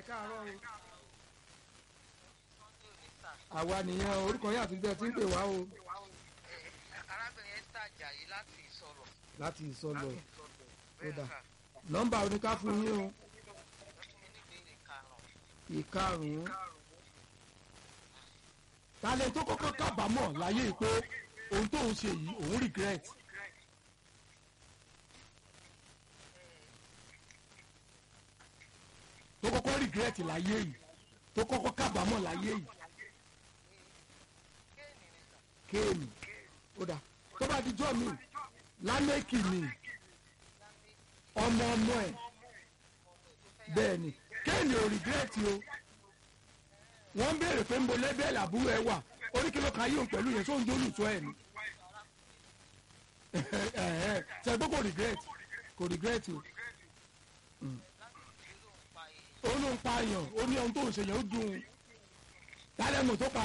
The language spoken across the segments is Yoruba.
ẹ káàárọ̀ o. Sunday òní sà. àwa nìyẹn o, orúkọ yín àti bẹ́ẹ̀ tí ń pè wá o. arábìnrin Esther Ajayi láti ìsọ̀rọ̀. láti ìsọlọ bẹ́ẹ̀ dà. sà nọ́mbà oníká fún yín o ẹ fún mi ní ìbéèrè karùn-ún. ìkarùn-ún. talẹ̀ tó kọ́kọ́ kábàámọ̀ láyé yìí pé ohun tóun ṣe yìí òun regret. tó kọ́kọ́ regret láyé yìí tó kọ́kọ́ kábàámọ̀ láyé yìí kéènì ni sà. kéènì ó dà tó bá di jọ́ mi lámẹ́kì ni ọmọ ọmọ ẹ̀ bẹ́ẹ̀ ni kéènì ò regret o wọ́n ń béèrè pé ń bo lébẹ́ẹ̀lì àbúrò ẹ wà oríkèló kan yóò pẹ̀lú yẹn tó ń jólù tó ẹ̀ ni ṣe gbọ́ kò regret kò regret o ó ló ń pa èèyàn ó ní ohun tó ń ṣe yẹn ó dùn ún tálẹ̀ mọ̀ tó pa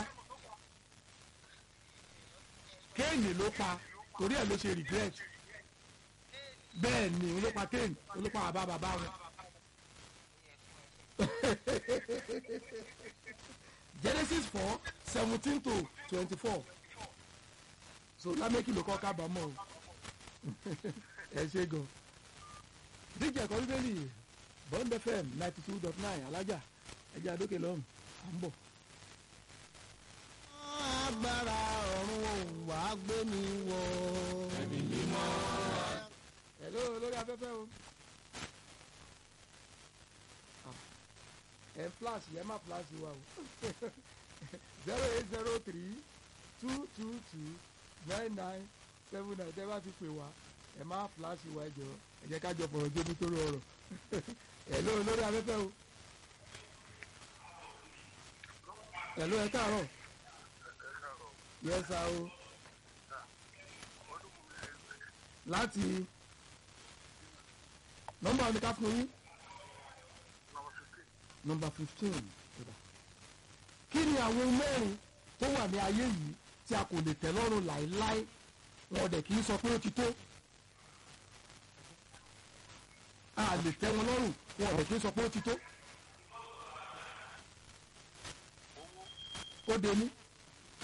kéènì ló pa torí ẹ̀ ló ṣe regret bẹ́ẹ̀ ni òun ló pa kéènì òun ló pa bàbá bàbá wọn. Genesis four seventeen to twenty-four so lámẹ́kì ló kọ́ kábàámọ̀ o ẹ ṣe gan díjẹ ẹ̀kọ́ bíbélì bond fm ninety two dot nine alájà ẹjẹ àdókè lọ́hùn à ń bọ̀. agbára ọ̀run òun wà á gbé mi wọ̀. ẹ̀mí mímọ́. hello lórí afẹ́fẹ́ o. Ah, ẹ flash yẹ má flash wa o zero eight zero three two two two nine nine seven nine tẹ́ bá ti pè wá ẹ má flash wa ẹ jọ ẹ jẹ́ ká jọ fọ̀rọ̀ jóbi tó rọrọ̀ hello lórí afẹ́fẹ́ o. hello ẹ káàárọ̀ yes sir o láti nọ́mbà oníká fún yín nọ́mbà fifteen kí ni àwọn ohun mẹ́rin tó wà ní ayé yìí tí a kò lè tẹ́ lọ́rùn láéláé wọn dẹ̀ kì í sọ pé ó ti tó a lè tẹ́ wọn lọ́rùn wọn dẹ̀ kì í sọ pé ó ti tó ó dé ní